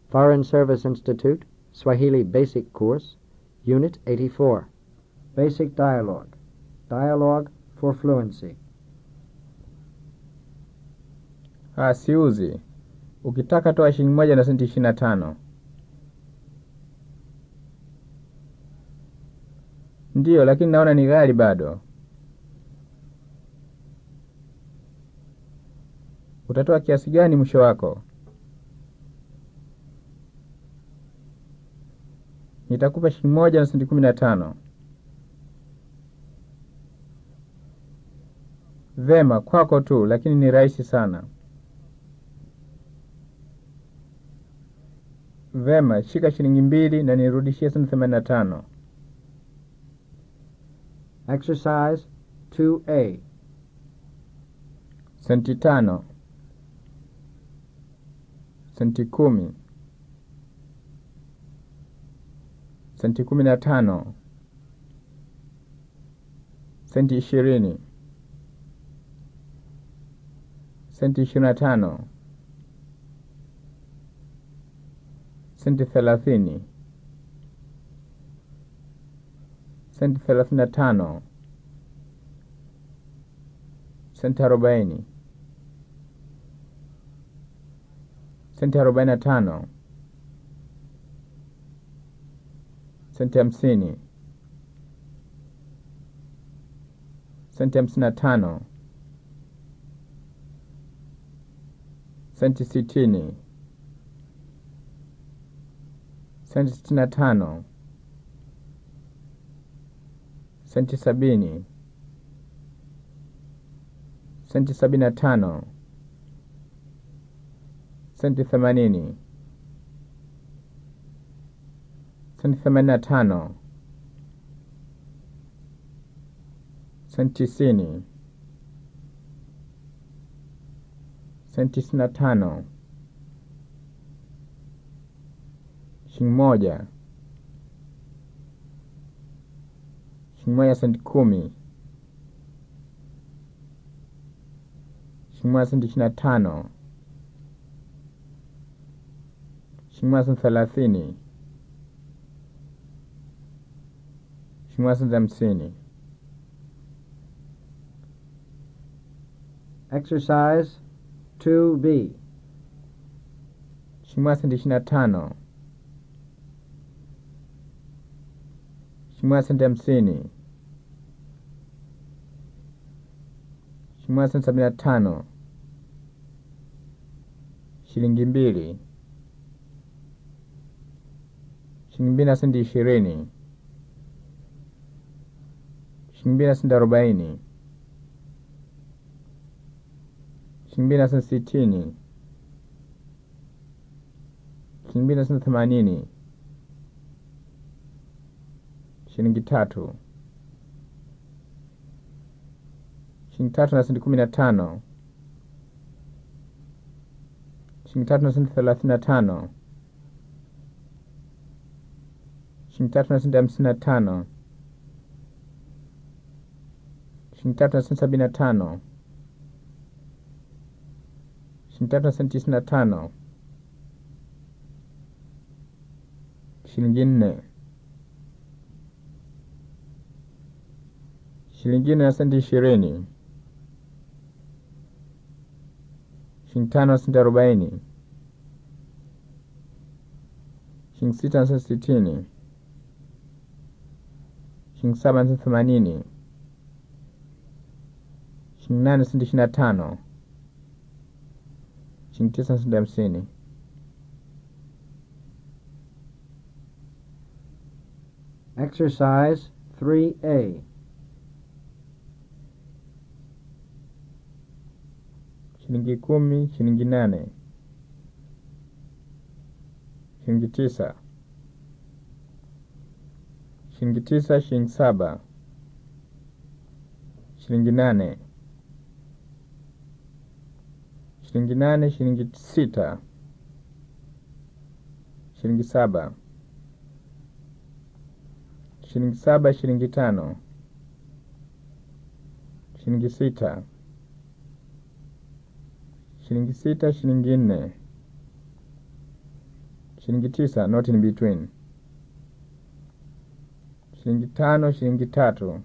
Foreign Service Institute, Swahili Basic Course, Unit 84. Basic Dialogue. Dialogue for Fluency. Ah, siuzi. Ukitaka toa shilingi moja na senti ishirini na tano. Ndiyo, lakini naona ni ghali bado. Utatoa kiasi gani mwisho wako? Nitakupa shilingi moja na senti kumi na tano. Vema, kwako tu, lakini ni rahisi sana. Vema, shika shilingi mbili na nirudishie senti themanini na tano. Exercise 2A. Senti tano. Senti kumi. Senti kumi na tano. Senti ishirini. Senti ishirini na tano. Senti thelathini. Senti thelathini na tano. Senti arobaini. Senti arobaini na tano. Senti hamsini. Senti hamsini na tano. Senti sitini. Senti sitini na tano. Senti sabini. Senti sabini na tano. Senti themanini. Senti themanini na tano. Senti tisini. Senti tisini na tano. Shilingi moja. Shilingi moja senti kumi. Shilingi moja senti ishirini na tano. Shilingi moja senti thelathini. Shilingi moja senti hamsini. Exercise 2B. Shilingi moja senti ishirini na tano. Shilingi moja senti hamsini. Shilingi moja senti sabini na tano. Shilingi mbili. Shilingi mbili na senti ishirini. Shilingi mbili na senti arobaini. Shilingi mbili na senti sitini. Shilingi mbili na senti themanini. Shilingi tatu. Shilingi tatu na senti kumi na tano. Shilingi tatu na senti thelathini na tano. Shilingi tatu na senti hamsini na tano. Shilingi tatu na senti sabini na tano. Shilingi tatu na senti tisini na tano. Shilingi nne. Shilingi nne na senti ishirini. Shilingi tano na senti arobaini. Shilingi sita na senti sitini. Shilingi saba na senti themanini. Shilingi nane na senti ishirini na tano. Shilingi tisa na senti hamsini. Exercise 3A. Shilingi kumi, shilingi nane. Shilingi tisa. Shilingi tisa, shilingi saba. Shilingi nane. Shilingi nane, shilingi sita. Shilingi saba. Shilingi saba, shilingi tano. Shilingi sita. shilingi sita, shilingi nne, shilingi tisa not in between shilingi tano shilingi tatu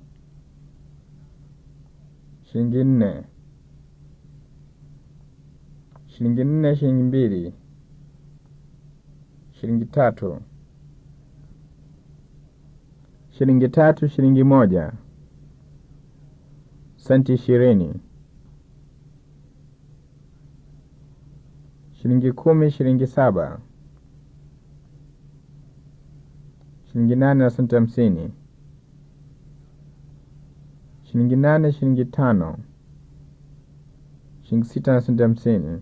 shilingi nne shilingi nne shilingi mbili shilingi tatu shilingi tatu shilingi moja senti ishirini shilingi kumi shilingi saba shilingi nane na senti hamsini shilingi nane shilingi tano shilingi sita na senti hamsini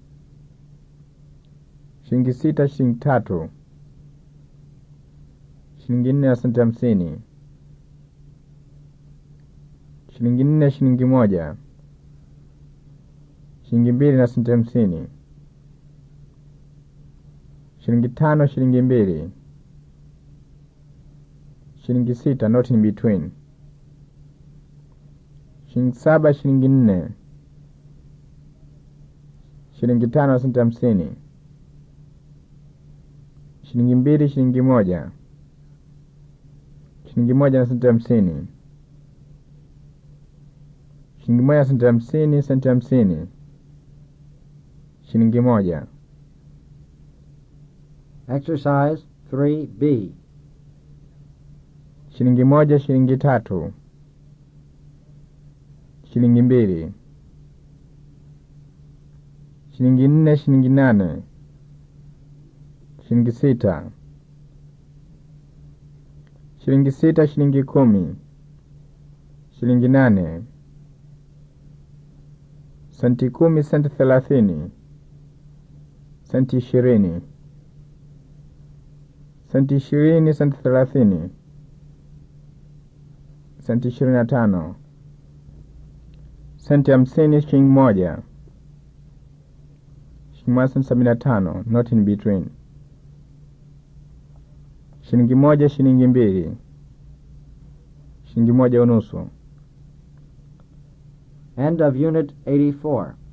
shilingi sita shilingi tatu shilingi nne na senti hamsini shilingi nne shilingi moja shilingi mbili na senti hamsini shilingi tano shilingi mbili shilingi sita not in between shilingi saba shilingi nne shilingi tano na senti hamsini shilingi mbili shilingi moja shilingi moja na senti hamsini shilingi moja na senti hamsini senti hamsini shilingi moja Exercise 3B. shilingi moja shilingi tatu shilingi mbili shilingi nne shilingi nane shilingi sita shilingi sita shilingi kumi shilingi nane senti kumi senti thelathini senti ishirini senti ishirini senti thelathini senti ishirini na tano senti hamsini shilingi moja shilingi moja senti sabini na tano not in between shilingi moja shilingi mbili shilingi moja unusu End of Unit 84.